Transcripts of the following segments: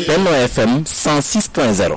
Benno FM 106.0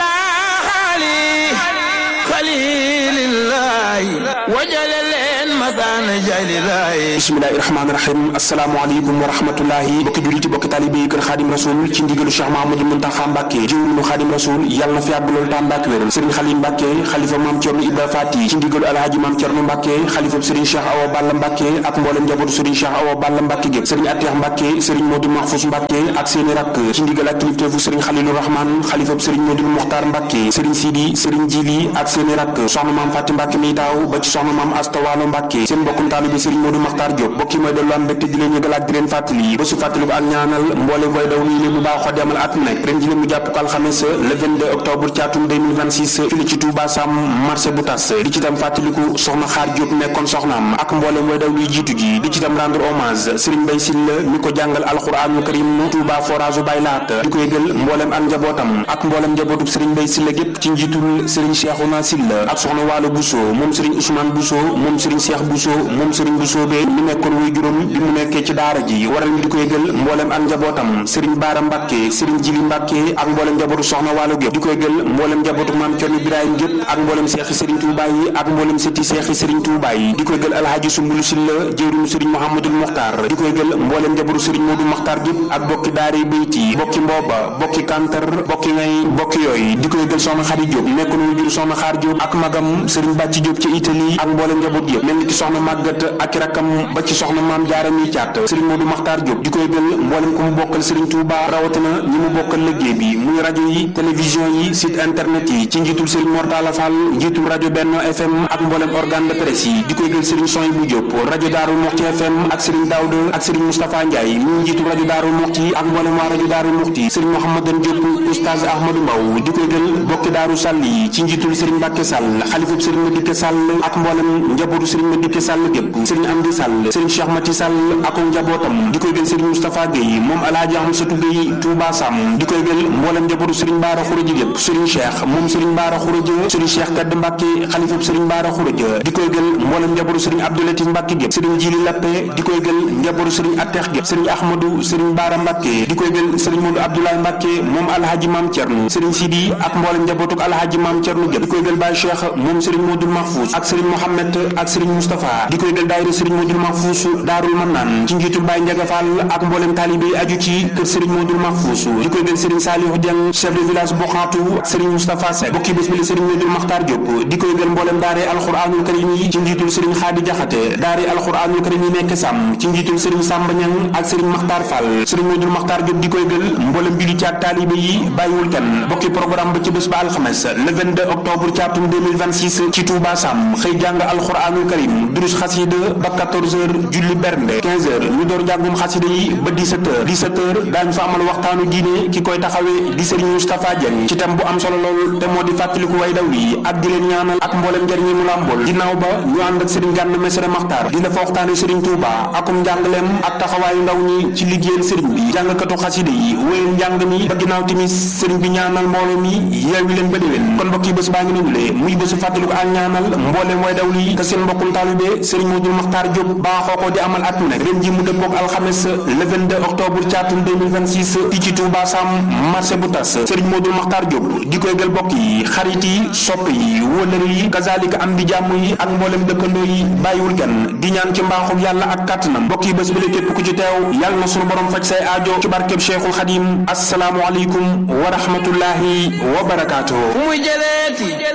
bismillahi rahmaani rahim asalaamaaleykum wa rahmatullahi bokki juliti bokki taalibé yi kër xaadim rasul ci ndigalu Cheikh Mahamadou Muntaxa Mbàkke jëwriñu xaadim rasul yàlla na fi yàgg loolu tam Mbàkke wéral sëriñ Xalim Mbàkke xalifa maam Cerno Ibra Faati ci ndigalu alhaaji maam Cerno Mbàkke xalifa sëriñ Cheikh Awa Balla Mbàkke ak mboolem njabootu sëriñ Cheikh Awa Balla Mbàkke gépp sëriñ Ateex Mbàkke sëriñ Modou Mahfous Mbàkke ak seeni rakk ci ndigal ak kilifteefu sëriñ Xalilu Rahman xalifa sëriñ Modou Muxtaar Mbàkke sëriñ Sidi sëriñ Jili ak seeni rakk soxna maam Fati Mbàkke mi taaw ba ci soxna maam Asta Waalo Mbàkke seen mbokkum taalibe sëriñ Modou Maxtaar Diop bokki mooy dellu am mbégte di leen yëgal ak di leen fàttali ba su fàttali ko ak ñaanal mboolem way daw nii leen bu baaxoo di amal at mu nekk ren ji leen mu jàpp ko alxames le 22 octobre ci atum 2026 fii ci Touba Sam marché bu tas di ci tam fàttaliku soxna Xaar Diop nekkoon soxnaam ak mboolem way daw luy jiitu ji di ci tam rendre hommage Serigne Bay Silla mi ko jàngal alxuraanul karim Touba forage bay laat di ko yëgal mboolem ak njabootam ak mboolem njabootub Serigne Bay Silla gépp ci njiitul Serigne Cheikhouna Silla ak soxna Waalo Bousso moom Serigne Ousmane Bousso moom Serigne Cheikh Bousso moom Serigne Bousso be mi nekkoon wuy juróom bi mu nekkee ci daara ji waral mi di ko yëgal mboolem ak njabootam Serigne Baara Mbàkke Serigne Jili Mbàkke ak mboolem njabootu soxna Waalo gépp di ko yëgal mboolem njabootu maam Cerno Ibrahima gépp ak mboolem seexi Serigne Touba yi ak mboolem sëti seexi Serigne Touba yi di ko yëgal Alhaaji Sumbulu Silla jëwriñu Serigne Mouhamadul Muxtaar di ko yëgal mboolem njabootu Serigne Modou Muxtaar gépp ak bokki daari bayti bokki mbooba bokki kantar bokki ngay bokki yooyu di ko yëgal soxna Xari Diop nekkoon wu jur soxna Xaar Diop ak magam Serigne Bàcci Diop ci Italie ak mboolem njaboot yëpp mel ni ki soxna màggat ak rakkam ba ci soxna maam jaara mi caat Serigne Modou Makhtar Diop di ko yëgal mboolem ku mu bokkal Serigne Touba rawatina ñi mu bokkal liggéey bi muy rajo yi télévision yi site internet yi ci njiitul Serigne Mortala Fall njiitul rajo Benno FM ak mboolem organe de presse yi di ko yëgal Serigne Soy bu Diop rajo Daaru Muxti FM ak Serigne Daouda ak Serigne Moustapha Ndiaye mi njiitul rajo Daaru Muxti ak mboolem waa rajo Daaru Muxti Serigne Mouhamadan Diop Oustaz Ahmadou Mbaw di ko yëgal bokki Daaru Sall yi ci njiitul Serigne Mbacke Sall xalifub Serigne Madické Sall ak mboolem njabootu Serigne Madické Sall gépp Serigne Amdi Sall Serigne Cheikh Mati Sall ak njabootam di koy gël Serigne Moustapha Gueye moom Alaaji Amsatou Gueye Touba Sam di koy gël mboolem njabootu Serigne Bara Khourédia gépp Serigne Cheikh moom Serigne Bara Khourédia Serigne Cheikh Kadd Mbacke xalifab Serigne Bara Khourédia di koy gël mboolem njabootu Serigne Abdoulatif Mbacke gépp Serigne Jili Lappe di koy gël njabootu Serigne Attex gépp Serigne Ahmadou Serigne Bara Mbacke di koy gël Serigne Modou Abdoulaye Mbacke moom Alhaji Mam Thierno Serigne Sidi ak mboolem njabootuk Alhaji Mam Thierno gépp di koy gël Baye Cheikh moom Serigne Modou Mahfous ak Serigne Mohamed ak Serigne Moustapha di koy gël daayira Serigne Modou Mahfous Daarul Mannaan ci njiitul Baye Ndiaga Fall ak mboolem taalibe yi aju ci kër Serigne Modou Mahfous di koy gël Serigne Saliou Dieng chef de village Boxaatu Serigne Moustapha Seck bokki bés bi la Serigne Modou Makhtar Diop di koy gël mboolem daare alxuraanul karim yi ci njiitul Serigne Khady Diakhaté daare alxuraanul karim yi nekk Sam ci njiitul Serigne Samba Niang ak Serigne Makhtar Fall Serigne Modou Makhtar Diop di koy gël mboolem bi ci ak taalibe yi bàyyiwul kenn bokki programme ba ci bés ba alxames le 22 octobre ci atum 2026 ci Touba Sam xëy jàng alxuraanul karim durus xasida ba 14 heures julli bernde 15 heures ñu door njàngum xasida yi ba 17 heures 17 heures daañu fa amal waxtaanu diine ki koy taxawee di Serigne Moustapha Dieng ci tam bu am solo lool te moo di fàttaliku way daw yi ak di leen ñaanal ak mboolem njëriñ yi mu làmbool ginnaaw ba ñu ànd ak Serigne Gana Messere Maxtaar dina fa waxtaane Serigne Touba akum njàngaleem ak taxawaayu ndaw ñi ci liggéeyal Serigne bi jàngkatu xasida yi wéyal njàng mi ba ginnaaw timis Serigne bi ñaanal mbooloo mi yeewi leen ba déwén kon mbokk yi bés baa ngi noonu le muy bésu fàttaliku ak ñaanal mboolem way daw yi te seen mbokkum taalibe Serigne Modou Makhtar Diop baaxoo ko di amal at mu nekk ren ji mu dëppook alxames le 22 octobre ci atum 2026 fii ci Touba Sam marché bu tas Serigne Modou Makhtar Diop di koy gël bokk yi xarit yi sopp yi wëlër yi kazalika am di jàmm yi ak mboolem dëkkandoo yi bàyyiwul kenn di ñaan ci mbaaxug yàlla ak kàttanam bokk yi bés bi la képp ku ci teew yàlla na sunu borom faj say aajo ci barkeb Cheikhul Khadim asalaamu aleykum wa rahmatullahi wa barakaatuhu